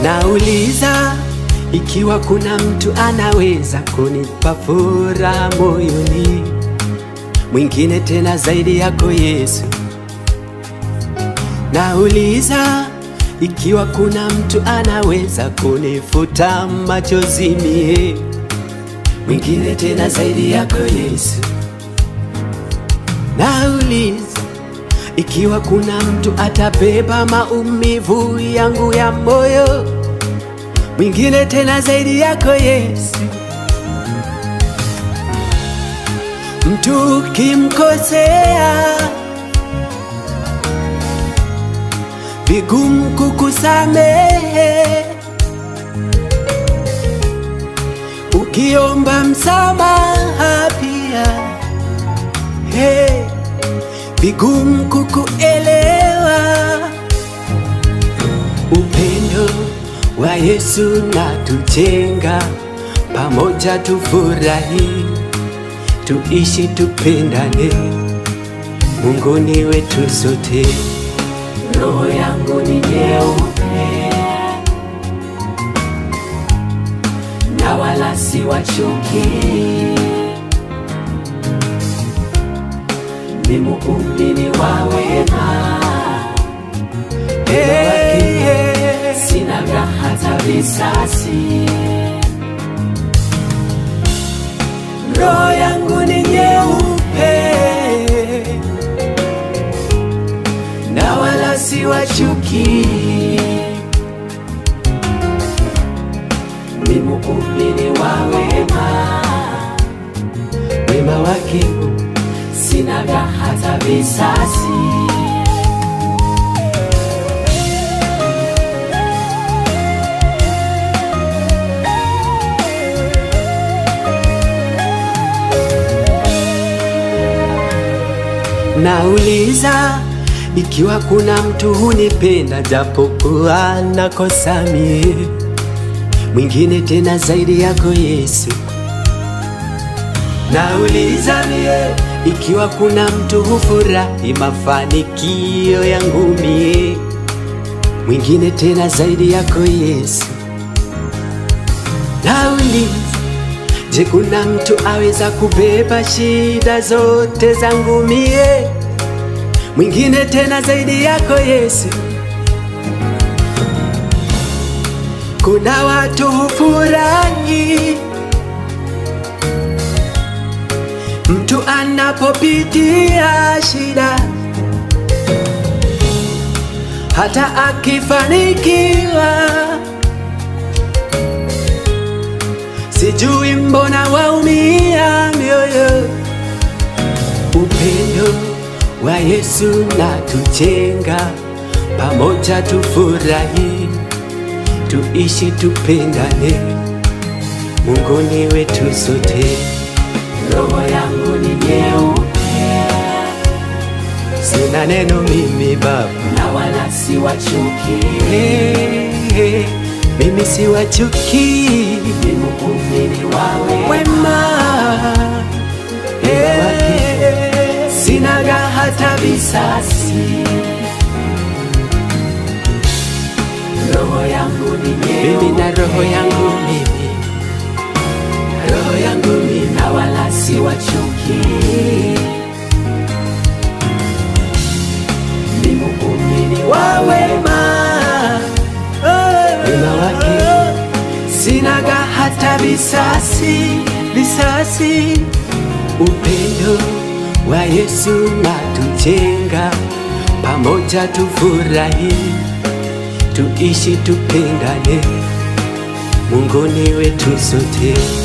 Nauliza ikiwa kuna mtu anaweza kunipa furaha moyoni, mwingine tena zaidi yako Yesu. Nauliza ikiwa kuna mtu anaweza kunifuta machozi mie, mwingine tena zaidi yako Yesu. Nauliza ikiwa kuna mtu atabeba maumivu yangu ya moyo, mwingine tena zaidi yako Yesu. Mtu kimkosea, vigumu kukusamehe, ukiomba msamaha pia hey, vigumu kukuelewa. Upendo wa Yesu na tujenga pamoja, tufurahi, tuishi, tupendane, Mungu ni wetu sote. roho yangu ni nyeupe na wala si wa chuki, ni muumini wa wema, Hey, hey. sinaga hata visasi. Roho yangu ni nyeupe na wala si wa chuki, ni muumini wa wema, wema wake sinaga hata visasi. Nauliza ikiwa kuna mtu hunipenda japokuwa nakosa mie, mwingine tena zaidi yako Yesu. Nauliza mie ikiwa kuna mtu hufurahi mafanikio yangu mie, mwingine tena zaidi yako Yesu. Nauliza Je, kuna mtu aweza kubeba shida zote zangu mie, mwingine tena zaidi yako Yesu? Kuna watu hufurahi mtu anapopitia shida, hata akifanikiwa sijui mbona waumia mioyo. Upendo wa Yesu na tujenga pamoja, tufurahi, tuishi, tupendane, Mungu ni wetu sote. Roho yangu ni nyeupe Sina neno mimi Baba, na wala si wa chuki, hey, hey, mimi si wa chuki, ni muumini wa wema, wema hey, sinaga hata visasi roho yangu ni mimi nyeupe na roho yangu mimi, roho yangu mimi na wala si wa chuki, ni muumini wa wa wema wema wake sinaga hata visasi visasi. Upendo wa Yesu na tujenga pamoja, tufurahi, tuishi, tupendane, Mungu ni wetu sote.